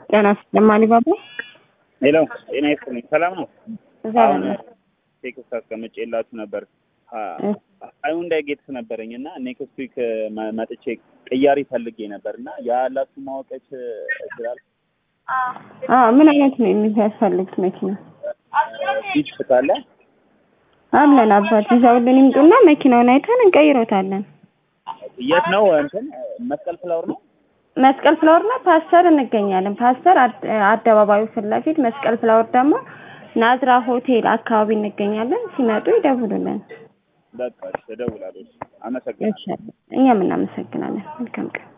ጤና ይስጥልኝ ባባ። ሄሎ ጤና ይስጥልኝ። ሰላም ነው? እዛ አሁን ነው። ቴክስት አስቀምጬላችሁ ነበር። ሃይውንዳይ ጌትስ ነበረኝ እና ኔክስት ዊክ መጥቼ ቅያሪ ፈልጌ ነበር እና ያላችሁ ማወቀች ይችላል? አዎ ምን አይነት ነው የሚያስፈልጉት መኪና? ቢች ካለ አለን አባት ይዘውልን ይምጡና መኪናውን አይተን እንቀይሮታለን። የት ነው? እንትን መስቀል ፍላወር ነው። መስቀል ፍላወር እና ፓስተር እንገኛለን። ፓስተር አድ- አደባባዩ ፊት ለፊት፣ መስቀል ፍላወር ደግሞ ናዝራ ሆቴል አካባቢ እንገኛለን። ሲመጡ ይደውሉልን። በቃ እሺ፣ እደውላለሁ። እሺ፣ አመሰግናለሁ። እኛም እናመሰግናለን። መልካም ቀን